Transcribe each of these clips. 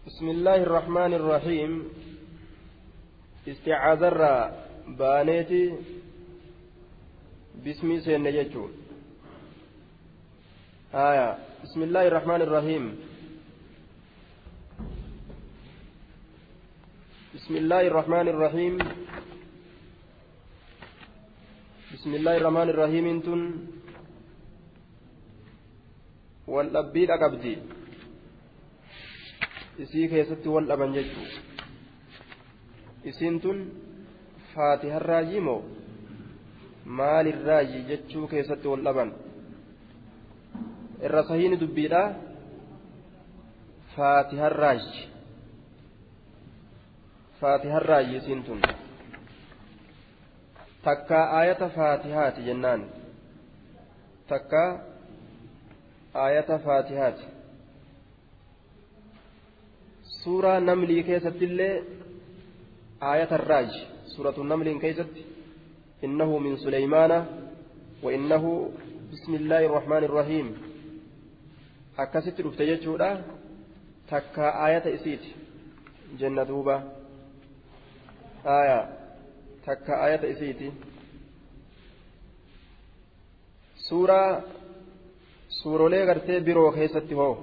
بسم الله الرحمن الرحيم استعاذر بانيتي باسمي سين يجو آية بسم الله الرحمن الرحيم بسم الله الرحمن الرحيم بسم الله الرحمن الرحيم انتن والأبيد أقبدي isii keessatti wal dhaban jechuu isiin tun faatiharraayi moo maalirraayi jechuu keessatti wal dhaban irra sahiini dubbiidha faatiharraayi faatiharraayi isiin tun takkaa aayata faatihaati jennaan takkaa aayata faatihaati suuraa namlii keessatti illee aayata irraaj suuratu namliin keessatti innahu min suleymaana wa innahu bismi illaahi irrahmaani irrahiim akkasitti dhufte jechuudha takkaa aayata isiiti jenna duuba aya takkaa aayata isiiti suuraa suurolee gartee biroo keessatti hoo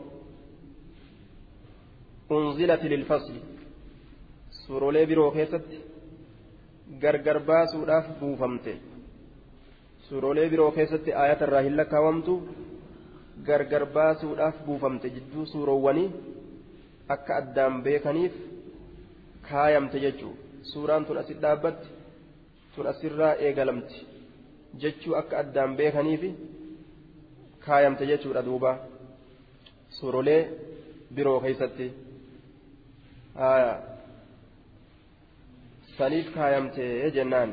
unzilati lilfasli suurolee biroo keessatti gargar baasuudhaaf buufamte suurolee biroo keessatti aayata irraa hin lakkaawamtu gargar baasuudhaaf buufamte jidduu suuroowwanii akka addaan beekaniif kaayamte jechuu suuraan tun asit dhaabbatti tun asirraa eegalamti jechuu akka addaan beekaniif kaayamte jechuudha duuba suurolee biroo keessatti. آية سنيف كايمتي جنان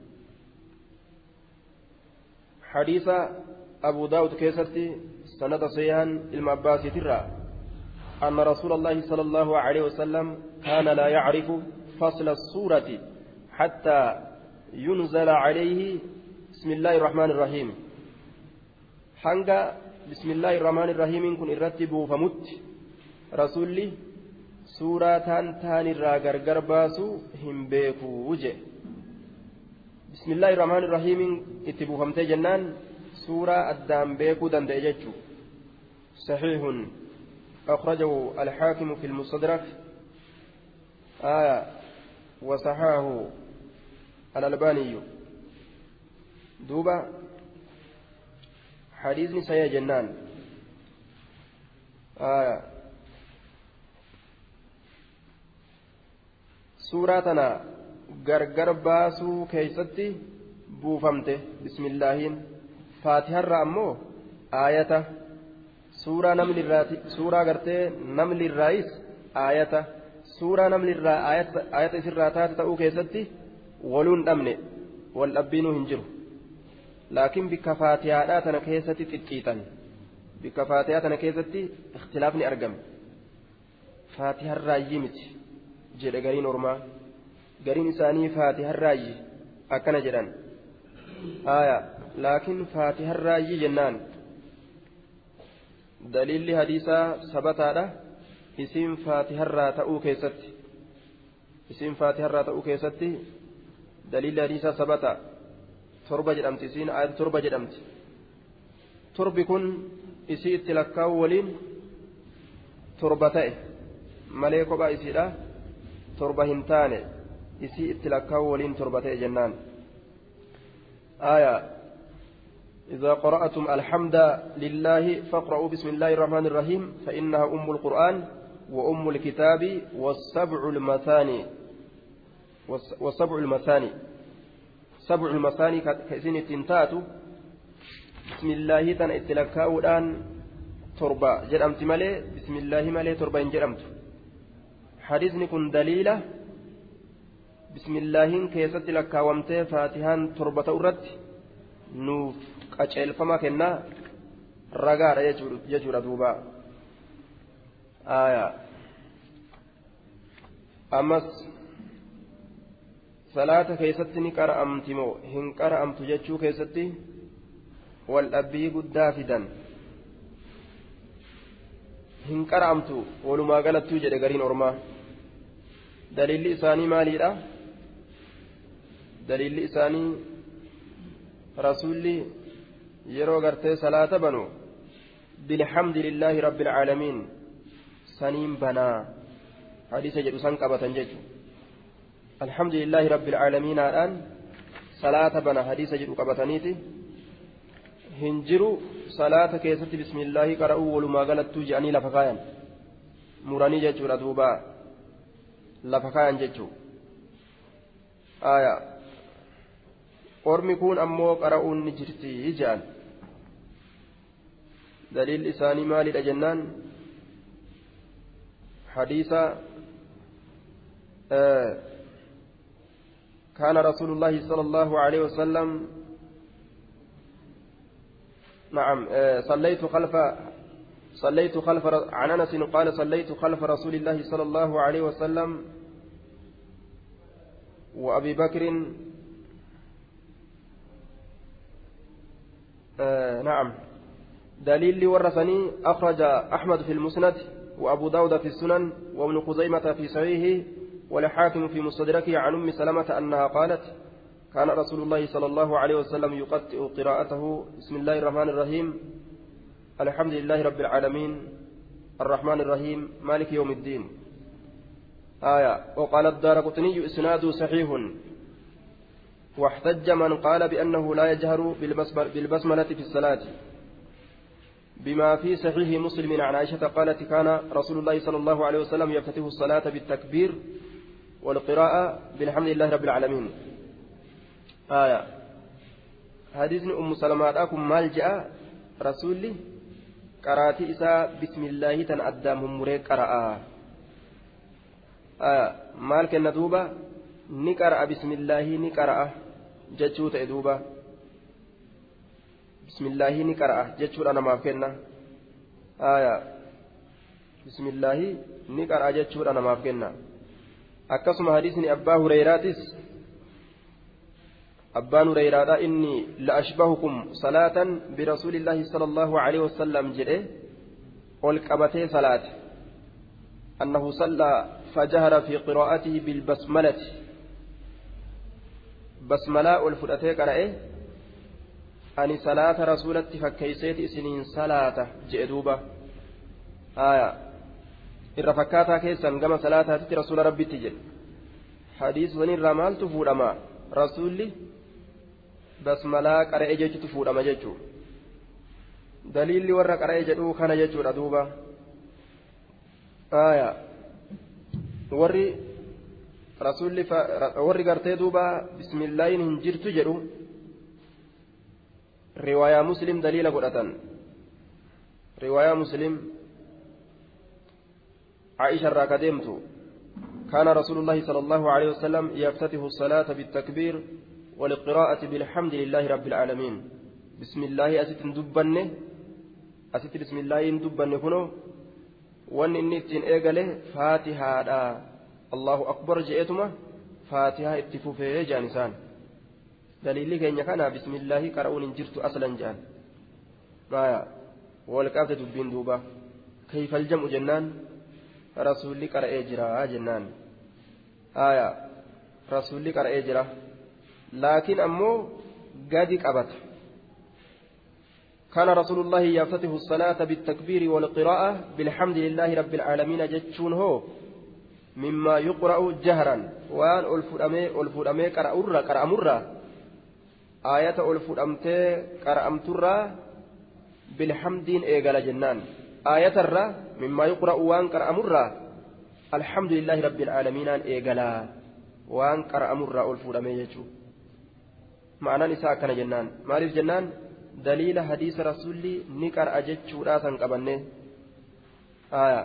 حديث أبو داود كيستي سند صيان المباسي ترى أن رسول الله صلى الله عليه وسلم كان لا يعرف فصل السورة حتى ينزل عليه بسم الله الرحمن الرحيم حنقا بسم الله الرحمن الرحيم كن الرتب فمت رسولي suuraa taan taan irraa gargar baasu hin beekuu je bismillaahi irrahmaani irrahiimiin itti buufamtee jennaan suuraa addaan beekuu danda'e jechuu صحيح أخرجه الحاكم في المستدرك آية وصححه الألباني دوبا حديث سيا جنان آية suuraa tana gargar baasuu keeysatti buufamte bismillaahiin faatiharra ammoo aayata suuraa namlirraati suuraa gartee namlirraayis aayata suuraa namlirraa aayata isirraa taate ta'uu keessatti waluun dhabne wal dhabbiinuu hin jiru laakiin bikka faatihaadhaa tana keessatti xixxiitan bikka faatihaa tana keessatti ikhtilaafni argame faatiharraayyii miti jedhe gariin ormaa gariin isaanii faatiharraayyi akkana jedhan aya laakiin faatiharraayyi jennaan daliilli hadiisaa sabataadha isiin faatiharraa ta'uu keessatti isiin faatiharraa ta'uu keessatti daliilli hadiisaa sabata torba jedhamti isiin ayata torba jedhamti torbi kun isii itti lakkaa'u waliin torba ta'e malee kophaa isiidha torba hin taane isii itti lakkaa'u waliin torba ta'e jennaan آية إذا قرأتم الحمد لله فاقرأوا بسم الله الرحمن الرحيم فإنها أم القرآن وأم الكتاب والسبع المثاني والسبع المثاني سبع المثاني كإسين التنتات بسم الله تن اتلكاء الآن تربة جرمت ملي بسم الله ملي تربة جرمت حديثني كن دليلة بسم الله كيست لكاومتي فاتحان تربة أرد نوف قجل فما كنا رقار يجور دوبا آية أمس صلاة كيست نكر أمتمو هنكر أمت جتشو كيستي والأبي قد دافدا hin qara'amtu walumaa galattuu jedhe gariin ormaa daliilli isaanii maaliidha daliilli isaanii rasuulli yeroo gartee salaata banu bilhamdi lillaahi rabbi alcaalamiin saniin banaa hadiisa jedhu san qabatan jechu alhamdu lillaahi rabbi alcaalamiinaadhaan salaata bana hadiisa jedhu qabataniiti hin jiru salaata keessatti bismillaahi qara'uu walumaa galattuu je'anii lafa kaayan muranii jechuudha duuba lafa kaayan jechuu aya ormi kun ammoo qara'uun ni jirti je'an daliilli isaanii maalidha jennaan hadiisa كان رسول الله صلى الله عليه وسلم نعم صليت خلف صليت خلف عن انس قال صليت خلف رسول الله صلى الله عليه وسلم وابي بكر آه نعم دليل ورثني اخرج احمد في المسند وابو داود في السنن وابن خزيمه في صحيحه والحاكم في مستدركه عن ام سلمه انها قالت كان رسول الله صلى الله عليه وسلم يقطئ قراءته بسم الله الرحمن الرحيم الحمد لله رب العالمين الرحمن الرحيم مالك يوم الدين آية وقال الدار قطني إسناد صحيح واحتج من قال بأنه لا يجهر بالبسملة في الصلاة بما في صحيح مسلم عن عائشة قالت كان رسول الله صلى الله عليه وسلم يفتتح الصلاة بالتكبير والقراءة بالحمد لله رب العالمين آية حديث أم سلمة أكم مال جاء رسولي قراتي إساء بسم الله تن أدام مريك قراءة آية مال كن دوبة نقرأ بسم الله نقرأ جتشوت دوبة بسم الله نقرأ جتشوت أنا ما فينا آية بسم الله نقرأ جتشوت أنا ما فينا أكسم حديثني أبا هريراتس أبان هريرة إني لأشبهكم صلاة برسول الله صلى الله عليه وسلم جده والكبتي صلاة أنه صلى فجهر في قراءته بالبسملة بسملاء الفرأتي قرأه أني صلاة رسولة فكيسيت سنين صلاة جئدوبة آية irra fakkaataa keessan gama salaataatitti rasuula rabbitti jedhe hadiisni maaltu fuudhama rasuulli basmalaa qara'e jechuutu fuudhama jechuu daliilli warra qara'e jedhuu kana jechuudha duuba aya warri rasuulli warri gartee duuba bismillaahin hin jirtu jedhu riwaayaa muslim daliila godhatan riwaayaa muslim عائشة راكدمت كان رسول الله صلى الله عليه وسلم يفتتح الصلاة بالتكبير والقراءة بالحمد لله رب العالمين بسم الله أست دبنه أست بسم الله دبنه كنو وان إني اتن إيقاله فاتحة الله أكبر جئتما فاتحة اتفوفه جانسان دليل كان كان بسم الله قرؤون جرت أصلا جان ما والكافة دبين دوبا كيف الجمع جنان rasuulli qara'ee jira jennaan aya rasuulli qara'ee jira laakiin ammoo gadi qabata كان رسول الله يفتتح الصلاة بالتكبير والقراءة بالحمد لله رب العالمين جتشون هو مما يقرأ جهرا وان ألفؤمي ألفؤمي قرأمرة قرأمرة آية ألفؤمتي قرأمترة بالحمد إيقال جنان آية الرّ مما يقرأ وان قرأ مرة الحمد لله رب العالمين إيقلا وان قرأ مرة ألفور أميجو معنى نساء كان جنان مالف جنان دليل حديث رسولي نكر أججو راسا قبنه آية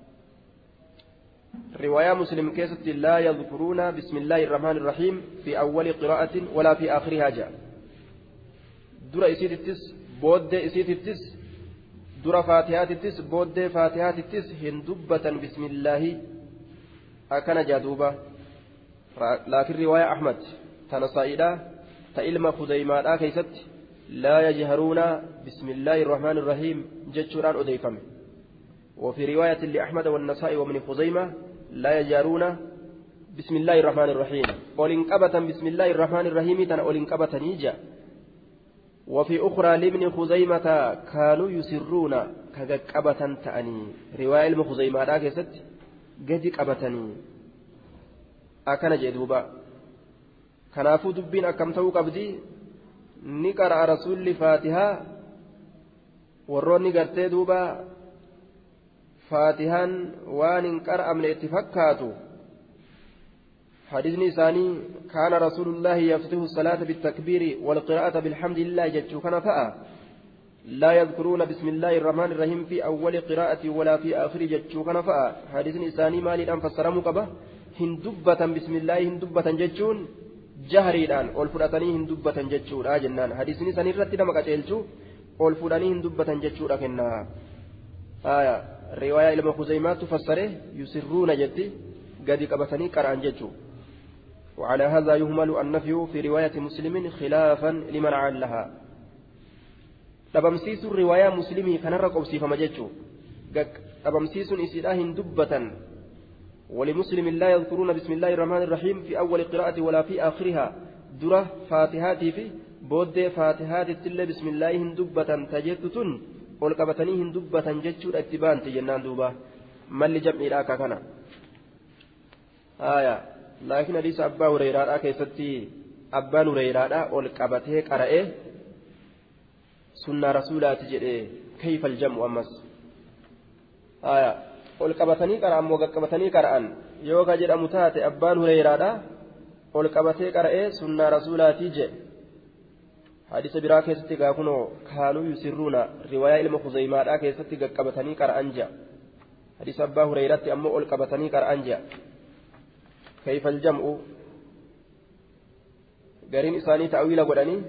رواية مسلم كيست لا يذكرون بسم الله الرحمن الرحيم في أول قراءة ولا في آخرها جاء در إسيت التس بود إسيت التس dura faatihaatittis booddee faatihaatittis hin dubbatan bismillaahi akkana jaa duuba laakiin riwaaya ahmad tana saa'idha ta ilma kudaymaadhaa keeysatti laa yajharuuna bismillaahi irrahmaani irrahiim jechuudhaan odeeyfame وفي رواية لأحمد والنسائي وابن خزيمة لا يجارون بسم الله الرحمن الرحيم ولنقبة بسم الله الرحمن الرحيم تن ولنقبة نيجا وفي أخرى لابن خزيمة كانوا يسرون كقبة تأني رواية ابن خزيمة لا كست قد قبتني أكن جدوبا كنافو دبين أكم تو قبدي نقرأ رسول فاتحة warroonni gartee duuba faatihaan waan hin qar'amne itti fakkaatu حديثني ثاني كان رسول الله يفتح الصلاة بالتكبير والقراءة بالحمد لله جتشو كان فأ لا يذكرون بسم الله الرحمن الرحيم في أول قراءة ولا في آخر جتشو كان فأ حديثني ثاني مالي الآن فسر مقبة هندبة بسم الله هندبة جتشون جهريدhaan ol fudhatanii hin dubbatan jechuudha jennaan hadiisni san irratti nama qaceelchu ol fudhanii hin dubbatan jechuudha kennaa riwaayaa ilma kuzeymaattu fassare yusirruuna jetti gadi qabatanii qara'an jechuu وعلى هذا يهمل النفي في رواية مسلم خلافا لمن علها dhabamsiisu riwaayaa muslimii kanarra qobsiifama jechuu dhabamsiisuun isiidhaa hin dubbatan ولمسلم لا يذكرون بسم الله الرحمن الرحيم في أول قراءة ولا في آخرها درة فاتحاتي في بود فاتحات التل بسم الله هندبة تجدتن والقبتني هندبة جتشور اتبان تجنان دوبا من لجمع إلاكا كان آية لكن حديث أبا هريرة كيستي أبا هريرة والقبته قرأه سنة رسولات جئه كيف الجمع أمس آية ol qabatanii qara'an moo qaqqabatanii qara'an yoo ka jedhamu taate abbaan hureyraadha ol qabatee qara'ee sunnaa rasuulaatii jedhe hadisa biraa keessatti gaa kunoo kaanuu yusirruuna riwaayaa ilma kuzeymaadhaa keessatti qaqqabatanii qara'an jedha hadisa abbaa hureyratti ammoo ol qabatanii qara'an jedha kayfal jam'u gariin isaanii ta'wiila godhanii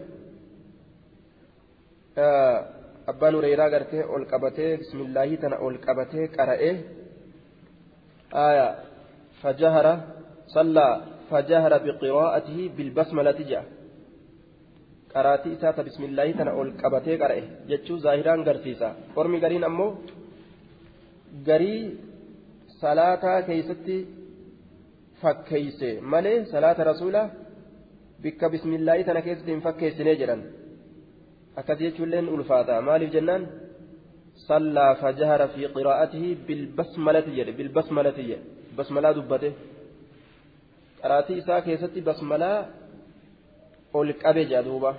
abbaan hureyraa gartee ol qabatee bismillaahii tana ol qabatee qara'ee آية فجهر صلى فجهر بقراءته بالبسملة جاء قراتي إساة بسم الله تنا أول قبتي قرأه جتشو ظاهران قرسيسا قرمي قرين أمو قري صلاة كيستي فكيسي مالي صلاة رسولة بك بسم الله تنا كيستي فكيسي نجرا أكد يجو لين ألفاتا مالي جنان صلى فجهر في قراءته بالبسملة جد بالبسملة جد بسملة دبته قراتي إساء كيستي بسملة والكابي جادوبة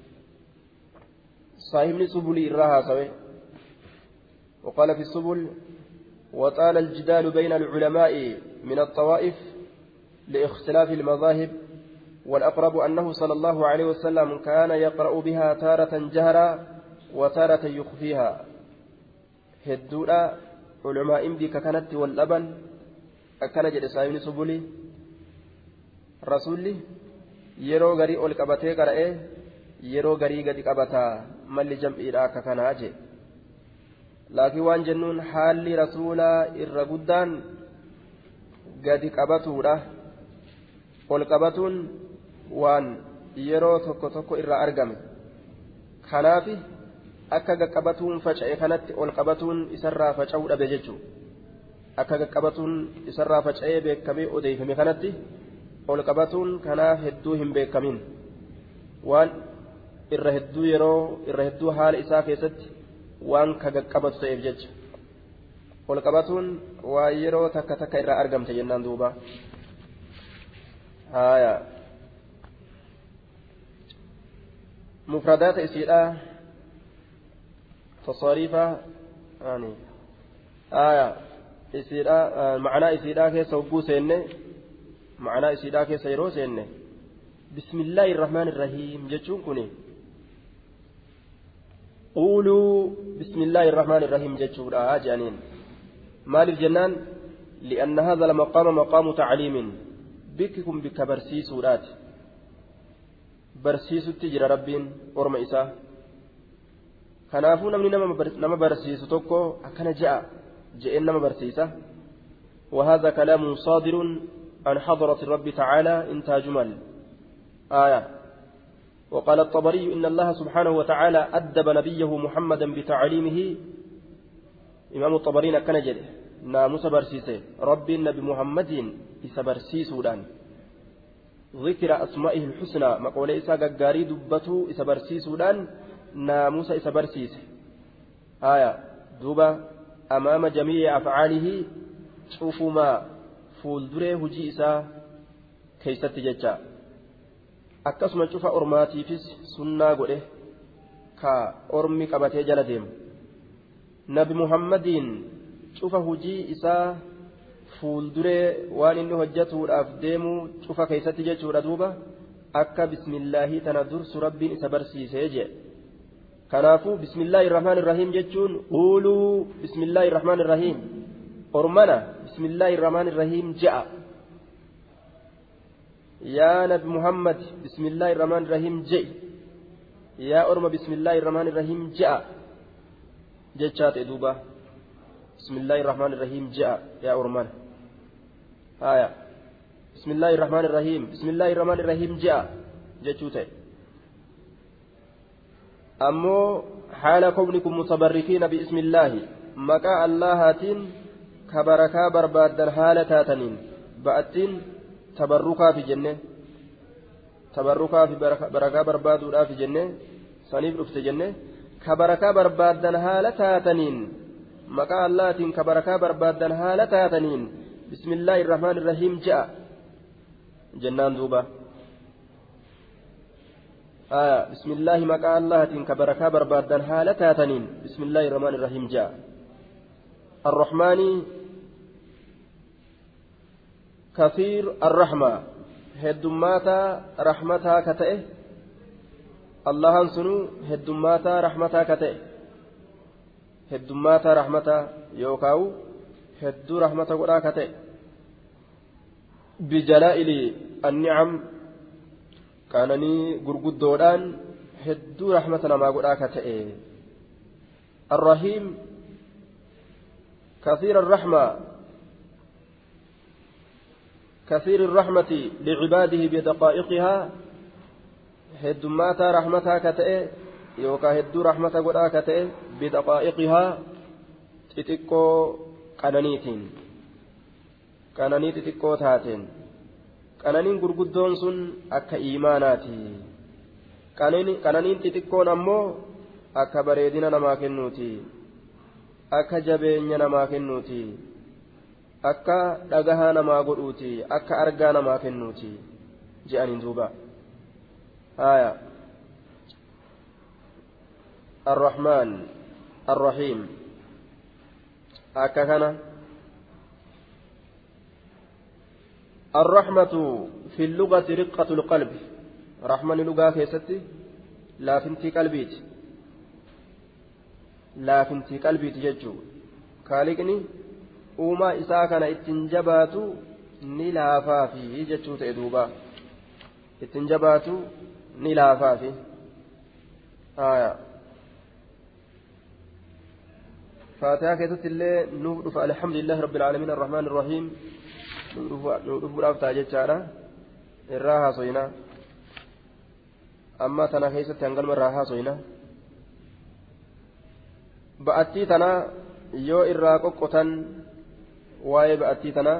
صاحبني سبلي إراها سوي وقال في السبل وطال الجدال بين العلماء من الطوائف لاختلاف المذاهب والأقرب أنه صلى الله عليه وسلم كان يقرأ بها تارة جهرا وتارة يخفيها hedduudha culumaa'iin bika kanatti wal dhaban akkana jedhe saayibni subuli rasulli yeroo garii ol qabatee qara'ee yeroo garii gadi qabataa malli jam'iidha akka kanaa jee laakiin waan jennuun haalli rasuulaa irra guddaan gadi qabatuudha ol qabatuun waan yeroo tokko tokko irraa argame kanaafi akka gaqqabatuun faca'e kanatti ol qabatuun isarraa faca'uu dhabe jechuudha akka gaqqabatuun isarraa faca'ee beekamee odeeffame kanatti ol qabatuun kanaaf hedduu hin beekamin waan irra hedduu yeroo irra hedduu haala isaa keessatti waan ka gaqqabatu ta'eef jecha ol qabatuun waan yeroo takka takka irraa argamte jennaan duuba haaya mufradaata isiidhaa تصاريف يعني آية إسيدا معنى إسيدا كيس وقو سينة معنى إسيدا كيس يرو سينة بسم الله الرحمن الرحيم جتشون كوني قولوا بسم الله الرحمن الرحيم جتشون آه جانين مال الجنان لأن هذا المقام مقام تعليم بككم بك برسيسورات برسيس تجرى ربين أرم إساه kanaafuu namni nama barsiisu tokko akkana je'a je'een nama barsiisa وهذا كلام صادر عن حضرة الرب تعالى انتهى جمل آية وقال الطبري إن الله سبحانه وتعالى أدب نبيه محمدا بتعليمه imaamu xabariin akkana jedhe naamusa barsiise rabbiin nabi muhammadiin isa barsiisuudhaan ذكر أسمائه الحسنى مقولة إسا غغاري دبتو إسا برسيسودان ناموس إسا برسيس آية دوبا أمام جميع أفعاله شوفوا ما فولدري هجي إسا كيست ججا akkasuma cufa ormaatiifis sunnaa godhe ka ormi qabatee jala deemu nabi muhammadiin cufa hujii isaa fuulduree waan inni hojjatuudhaaf deemu cufa keessatti jechuudha duuba akka bismillaahii tana dursu rabbiin isa barsiisee jee kanaafuu bismillaahi irrahmaan irrahiim jechuun quuluu bismillaahi irrahmaan irrahiim ormana bismillaahi irrahmaan irrahiim je'a yaa nabi muhammad bismillaahi irrahmaan irrahiim je'i yaa orma bismillaahi irrahmaan irrahiim je'a jechaa ta'e duuba bismillaahi irrahmaan irrahiim je'a yaa ormana haya bismillaahi irrahmaan irrahiim bismillaahi irrahmaan irrahiim je'a jechuu ta'e ammoo haala kownikum mutabarrikiina biismillaahi maqaa allahaatiin ka barakaa barbaaddan haala taataniin ba'attiin tabarrukaafi jenne tabarrukaafi barakaa barbaaduudhaafi jenne saniif dhufte jenne ka barakaa barbaaddan haala taataniin maqaa allahaatiin ka barakaa barbaaddan haala taataniin bismillaahi irrahmaan irrahiim je'a jennaan duuba آية بسم الله مقال الله تنك بركة بربادا حالة تاتنين بسم الله الرحمن الرحيم جاء الرحمن كثير الرحمة هدماتا رحمتها كتئه الله سنو هدماتا رحمتها كتئه هدماتا رحمتها يوكاو هدو رحمتها قرآ كتئه بجلائل النعم qaananii gurguddoodhaan hedduu rahmata namaa godhaa ka ta'e arrahiim كثير الرحمة كثير الرحمة لعباده بدقائقها هدماتا رحمتها كتئ يوكا هدو رحمة قدا كتئ بدقائقها تتكو قنانيتين قنانيت تتكو تاتين qananiin gurguddoon sun akka iimaanaati qananiin xixiqqoon ammoo akka bareedina namaa kennuuti akka jabeenya namaa kennuuti akka dhagahaa namaa godhuuti akka argaa namaa kennuuti je'aniin duuba haya الرحمن الرحيم akka kana الرحمة في اللغة رقة القلب رحمة لغة كيستي لا فنتي قلبيت لا فنتي قلبيت ججو كالقني uumaa isaa kana ittiin jabaatu ni laafaafi jechuu ta'e duuba ittiin jabaatu ni laafaafi haya faatihaa keessatti illee nuuf dhufa alhamdulillahi rabbil aalamiin arrahmaan irrahiim dhufuudhaaf ta'a jechaadha irraa haasoyna amma tana keessatti hangalma irraa haasoyna ba'attii tana yoo irraa qoqqotan waa'ee ba'attii tana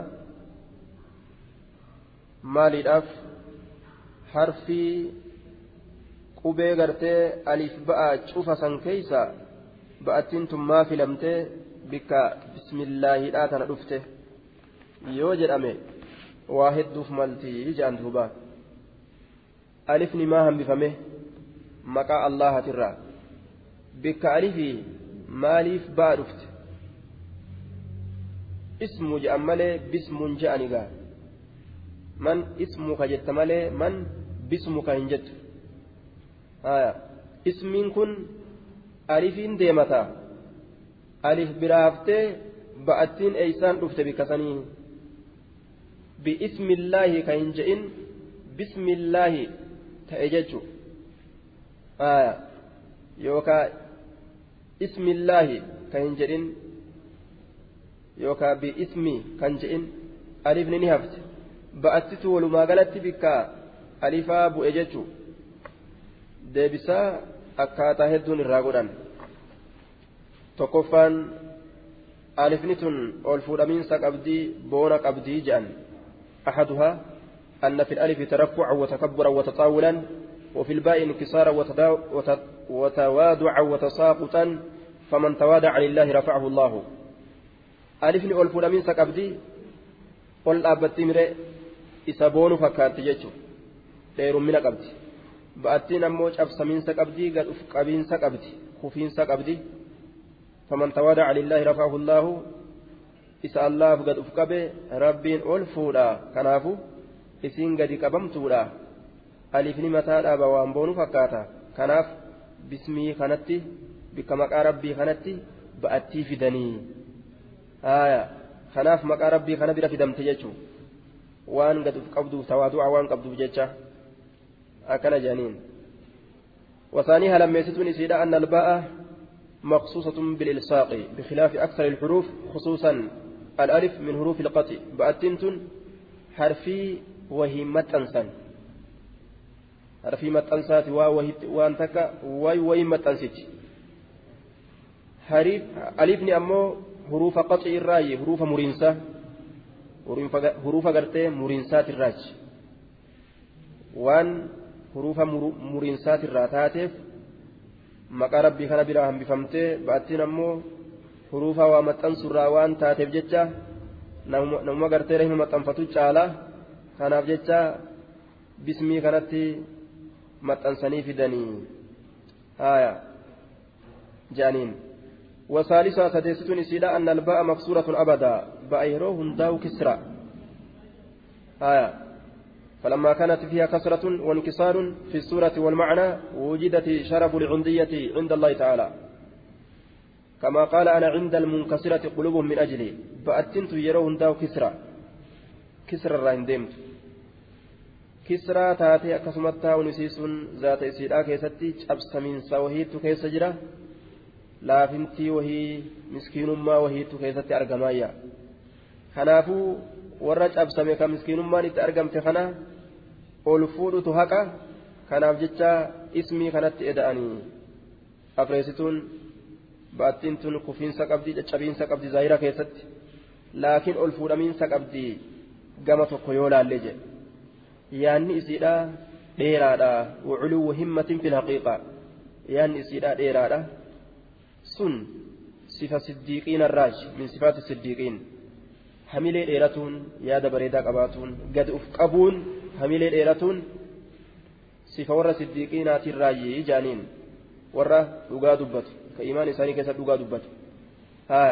maaliidhaaf harfii qubee gartee aliif ba'a cufa san keeysa ba'attiin tun maa filamtee bikka bismillaahiidhaa tana dhufte yoo jedhame waa hedduuf maltii jedhan duuba alifni maa hambifame maqaa allahatirraa bikka alifii maaliif ba'a dhufte ismu jedhan malee bismuun jedhan egaa man ismuka jetta malee man bismuka hin jettu haya ismiin kun alifiin deemata alif biraaftee ba'attiin eeysaan dhufte bikka sanii باسم الله كاين جئن بسم الله تأججو آية يوكا اسم الله كاين جئن يوكا باسم كان جئن ألف نهفت بأتت ولما قالت بك ألفا بؤججو ديبسا akkaataa hedduun irraa godhan tokkoffaan alifni tun ol fuudhamiinsa qabdii boona qabdii jedhan أحدها أن في الألف ترفعا وتكبرا وتطاولا وفي الباء انكسارا وتوادعا وتساقطا فمن توادع لله رفعه الله ألفني أول فلامين سكبدي قل أبتي مري إسابون فكانت جيتشو دير من قبدي بأتين أموج أبسمين سكبدي قد أفقابين سكبدي خفين سكبدي فمن توادع لله رفعه الله isa allaaf gad uf qabe rabbiin ol fuudha kanaafu isiin gadi qabamtuudha alifni mataadhaaba waan boonu fakkaata kanaaf bismii kanatti bikka maqaa rabbii kanatti ba'attii fidanii haaya kanaaf maqaa rabbii kana bira fidamte jechuu waan gad uf qabduuf tawaadu'a waan qabduuf jecha akkana jedhaniin وثانيها لما يستون إسيدا أن الباء مخصوصة بالإلصاق بخلاف أكثر الحروف خصوصا الألف من حروف القطع بأتنت حرفي وهي متنسا حرفي متنسات وانتك وي وي متنسج حريف ألفني أمو حروف قطع الراي حروف مرنسة حروف قرتي مرنسات الراج وان حروف مرنسات الراتاتف maqaa rabbii kana biraa hambifamtee ba'attiin ammoo huruufa waa maxxansurraa waan taateef jecha namuma gartee rahima maxxanfatu caala kanaaf jecha bismii kanatti maxxansanii fidanii haya jedhaniin وثالثها سديستون إسيدا أن الباء مكسورة أبدا بأيرو هنداو كسرى آية فلما كانت فيها كسرة وانكسار في السورة والمعنى وجدت شرف العندية عند الله تعالى كما قال أنا عند المنكسرة قلوبهم من أجلي فأتنت يرون داو كسرى كسرى الراين ديمت كسرى تاتي أكسمتها ونسيس ذات إسيرا كيستي أبس من سوهيت كيس جرى لافنتي وهي مسكين ما وهيت كيستي أرقمايا خنافو warra cabsame ka miskiinummaan itti argamte kana ol fuudhutu haqa kanaaf jecha ismii kanatti eda'anii afreessituun baattiin tun kufiinsa qabdii caccabiinsa qabdi zaahira keessatti laakiin ol fuudhamiinsa qabdi gama tokko yoo laalle jedhe yaanni isiidha dheeraadha waculuwwu himmatin fil haqiiqa yaanni isiidha dheeraadha sun sifa siddiiqiin arraaj min sifaati siddiiqiin hamilee dheeratuun yaada bareedaa qabaatuun gad uf qabuun hamilee dheeratuun sifa warra siddiiqiinaatiin raayyee jaaniin warra dhugaa dubbatu ka imaan isaanii keessa dhugaa dubbatu haa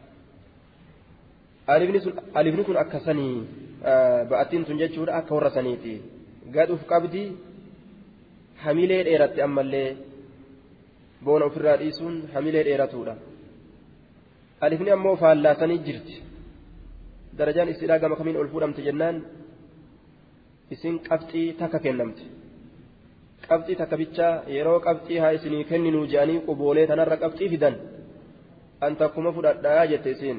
alifni kun akka sanii ba'attiin tun jechuudha akka warra saniiti gad uf qabdi hamilee dheeratte ammallee boona ofirraa dhiisuun hamilee dheeratuudha alifni ammoo faallaasanii jirti darajaan isiidhaa gama kamiin ol fuudhamte jennaan isin qabxii takka kennamte qabxii takka bichaa yeroo qabxii haa isinii kenninuu jedhanii quboolee tanarra qabxii fidan an takkuma fudhadhaa jette isiin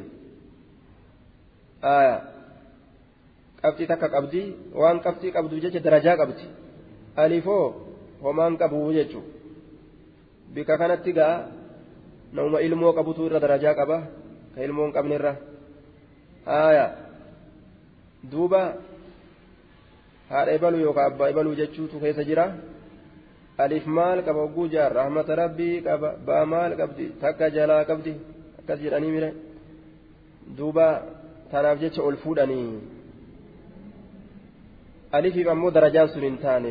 qabxii takka qabdi waan qabxii qabdu jecha darajaa qabdi alifoo homaan qabuu jechuu bika kanatti gaa nama ilmoo qabutu irra darajaa qaba ka ilmoo hin qabne irra haya duuba haadha ibaluu yookaan abbaa ibaluu jechuutu keessa jira alif maal qaba hogguu jaar rahmata rabbii qaba baa maal qabdi takka jalaa qabdi akkas jedhanii mire duuba tanaaf jecha ol fuudhanii alifiif ammoo darajaan sun hin taane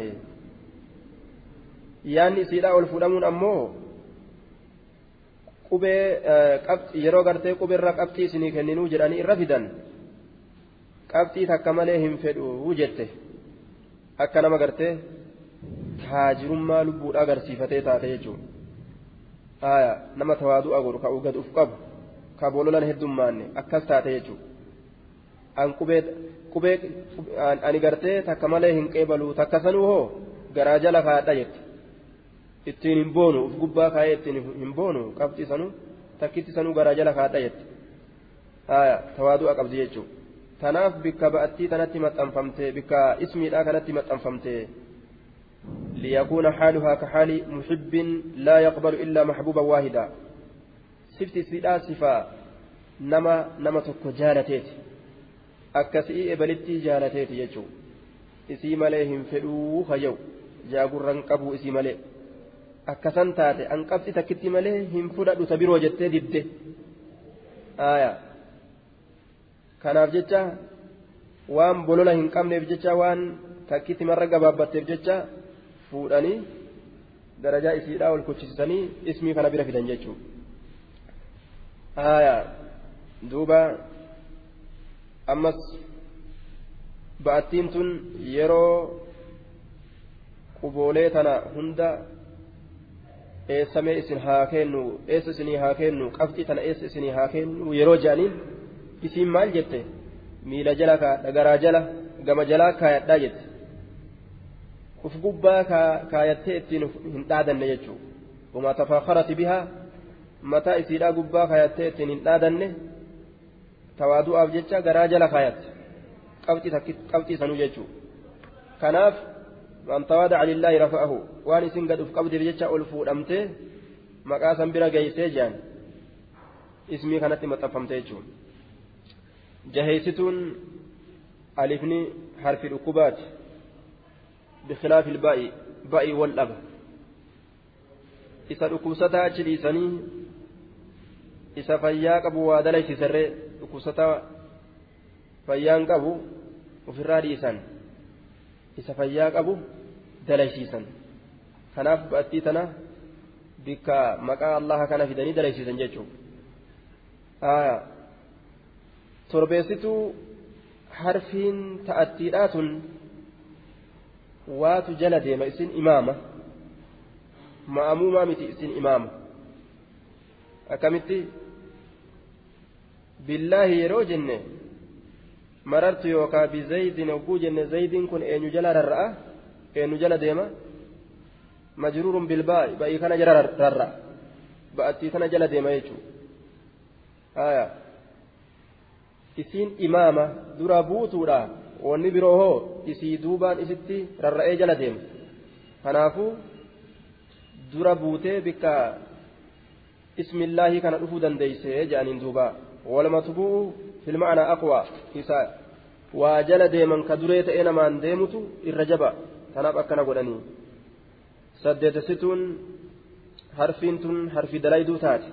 yaanni isiidhaa ol fuudhamuun ammoo qubee yeroo gartee qubeerra qabxii isinii kenninuu jedhanii irra fidan qabxii takka malee hin fedhu jette akka nama gartee taajirummaa lubbuudha agarsiifatee taate jechuudha haya nama tawaadu'a godhu ka gad uf qabu ka boololan heddummaanne akkas taate jechuudha an qubee qubee ani gartee takka malee hin qeebalu takka sanuu hoo garaa jala kaadha jette ittiin hin boonu uf gubbaa kaayee ittiin hin boonu qabxii sanuu takkitti sanuu garaa jala kaadha jette haya tawaadu'a qabdi jechuudha tanaaf bikka ba'attii tanatti maxxanfamte bikka ismiidhaa kanatti maxxanfamte ليكون حالها كحال محب لا يقبل إلا محبوبا واحدا سفت سيدا صفا nama nama tokko jaalateeti akkasii ebalitti jaalateeti jechuun isii malee hin fedhuu hayyau jaagurran qabuu isii malee akkasan taate an qabxi takkitti malee hin fudhadhu ta biroo jettee didde aayaa kanaaf jecha waan bolola hin qabneef jecha waan takkitti marra gabaabbatteef jecha fuudhanii darajaa isiidhaa ol kuchisiisanii ismii kana bira fidan jechuudha. aayaa duuba ammas ba'attiin tun yeroo quboolee tana hunda eessamee isin haa kennu eessa isinii haa kennu qabxii tana eessa isinii haa kennu yeroo jedhaniin isiin maal jette miila jala kaayadha garaa jala gama jalaa kaayadhaa jette uf gubbaa kaayattee ittiin hin dhaadanne jechuudha wamaa tafaakarati bihaa mataa isiidhaa gubbaa kaayattee ittiin hin dhaadanne tawaadu'aaf jecha garaa jala kaayatte qabxii sanuu jechuudha kanaaf man tawaadaca lillaahi rafa'ahu waan isin gadhuuf qabdeef jecha ol fuudhamtee maqaa san bira geeysee jedhan ismii kanatti maxxanfamte jechuudha jaheessituun alifni harfi dhukkubaati bikilaafi ilbaa'i ba'ii wal dhaba isa dhukkubsataa achi dhiisanii isa fayyaa qabu waa dalaysisarree dhukkubsataa fayyaan qabu ofirraa dhiisan isa fayyaa qabu dalaysiisan kanaaf ba'attii tana bikka maqaa allaha kana fidanii dalaysiisan jechuudha torbeessituu harfiin ta'attiidhaa tun waatu jala deema isin imaama ma'amuumaa miti isin imaama akkamitti billaahi yeroo jenne marartu yookaa bizaydin hogguu jenne zaydiin kun eenyu jala rarra'a eenyu jala deema majruurun bilbaa'i ba'ii kana jala rarra'a ba'attii kana jala deema jechuudha isiin imaama dura buutuudha wanni biroo hoo isii duubaan isitti rarra'ee jala deema kanaafuu dura buutee bikka ismillaahii kana dhufuu dandeeyse jedhaniin duuba walmatbu'u filma'anaa aqwaa isaa waa jala deeman ka duree ta'ee namaan deemutu irra jaba tanaaf akkana godhanii saddeetessituun harfiin tun harfi dalayduu taate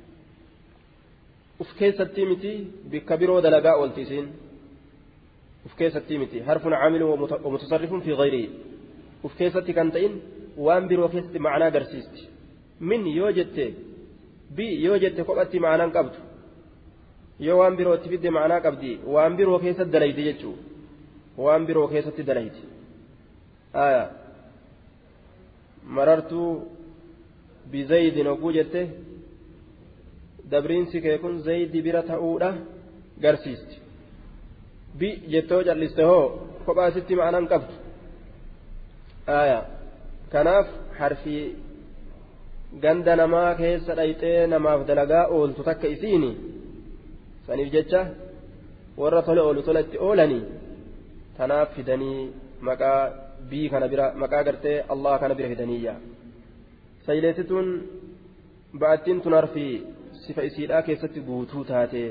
uf keessattii miti bikka biroo dalagaa oolti isiin uf keessattii miti harfun caamilun wamutasarrifun fi gayrihi uf keessatti kan ta'in waan biroo keessatti ma'anaa agarsiisti min yoo jette bi yoo jette kophatti ma'anaan qabdu yoo waan birootti fidde ma'anaa qabdi waan biroo keessatti dalayti jechuu waan biroo keessatti dalayti aya marartuu bizaydin hogguu jette dabriinsi kee kun zaydi bira ta'uudha garsiisti bi jettoo calliste hoo kophaa sitti ma'anaan qabdu aya kanaaf harfii ganda namaa keessa dhayxee namaaf dalagaa ooltu takka isiini saniif jecha warra tole oolu tola itti oolanii tanaaf fidanii maqaa bii kana bira maqaa gartee allah kana bira fidaniyya sayleessituun ba'attiin tun harfii sifa isiidhaa keessatti guutuu taate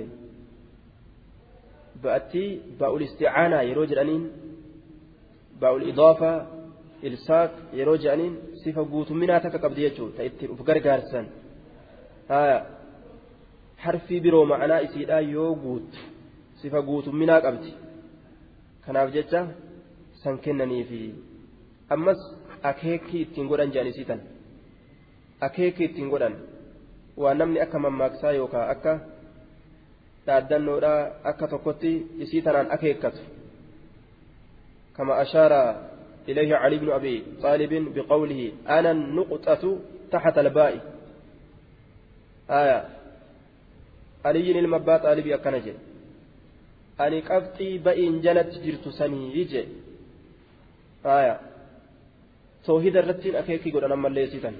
ba'attii baa'ul isticaanaa yeroo jedhaniin baa'ul idaafaa ilsaaq yeroo jedhaniin sifa guutumminaa takka qabdi jechuudha ta ittiin uf gargaarsan harfii biroo ma'anaa isiidhaa yoo guuttu sifa guutumminaa qabdi kanaaf jecha san kennaniifi ammas akeekii ittiin godhan jedhan isii tan akeekii ittiin godhan waan namni akka mammaaksaa yookaan akka dhaaddannoodhaa akka tokkotti isii tanaan akeekkatu kama ashaara إليه علي بن أبي طالب بقوله أنا النقطة تحت الباء آية علي المبا طالب أكنجي أني قبطي بئن جلت جرت سني يجي آية توحيد الرتين أكيكي قد أنا مليسيتا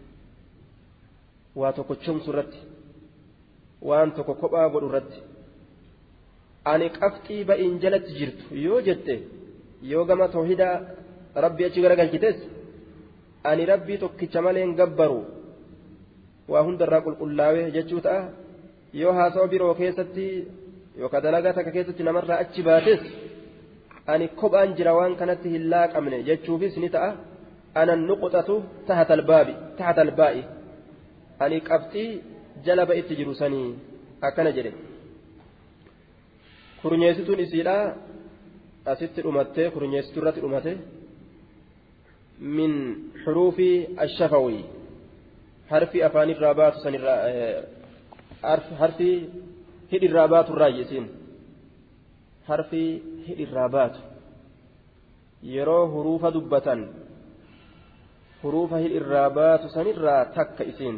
واتوكو تشمس الرتي waan tokko kophaa godhu irratti ani qabxii ba'in jalatti jirtu yoo jette yoo gama toohidaa rabbii achi garagalchites ani rabbii tokkicha malee gabbaru waa hundarraa qulqullaawee jechuu ta'a yoo haasawaa biroo keessatti yookaan dalagaa takka keessatti namarraa achi baates ani kophaan jira waan kanatti hin laaqamne jechuufis ni ta'a anan nuqxatu tahata albaabi tahata albaa'i ani qabxii jala ba'itti jiru sanii akkana jedhe kurnyeessituun isiidha asitti dhumattee kurnyeessituu irratti dhumate min xuruufi ashafawii harfi afaanirraa baatu sanirraa harfi hidhirraa baatu irraa isiin harfi hidhirraa baatu yeroo huruufa dubbatan huruufa hidhirraa baatu sanirraa takka isiin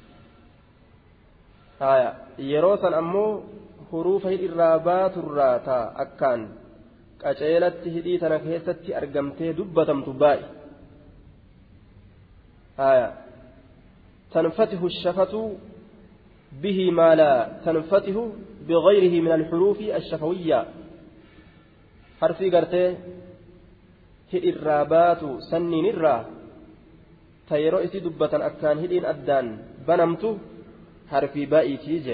haya yeroo san ammoo huruufa hidhirraa baaturraa taa akkaan qaceelatti hidhii tana keessatti argamtee dubbatamtu baay'e haya tanfatihu shafatu bihi maa laa tanfatihu bigayrihi min alxuruufi ashafawiyya harfii gartee hidhirraa baatu sanniin irraa ta yeroo isii dubbatan akkaan hidhiin addaan banamtu harfii baa'iitii je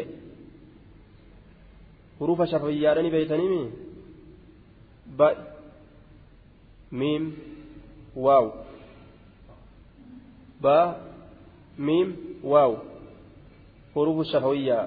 hurufa shafawiyyaadhani beeytanimi ba miim waaw ba miim waaw hurufu shafawiyyaa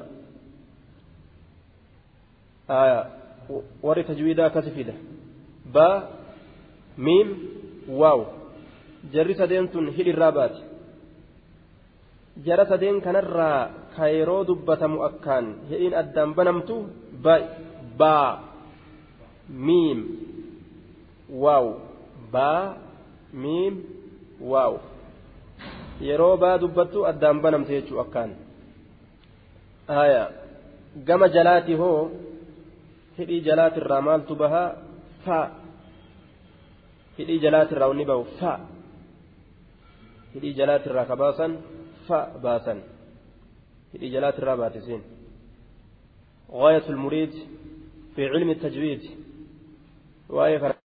aya warri tajwiidaa akkasi fida ba miim waaw jarri sadeen tun hidhirraa baati jara sadeen kanarraa ka yeroo dubbatamu akkaan hidhiin addaan banamtu baa miim waaw baa miim waaw yeroo baa dubbattu addaan banamte jechuu akkaan haya gama jalaati hoo hidhii jalaatirraa maaltu bahaa fa hidhii jalaatirraa wanni bahu fa hidhii jalaatirraa ka baasan fa baasan hidhii jalaatirraa baatisiin غاية المريد في علم التجويد وآية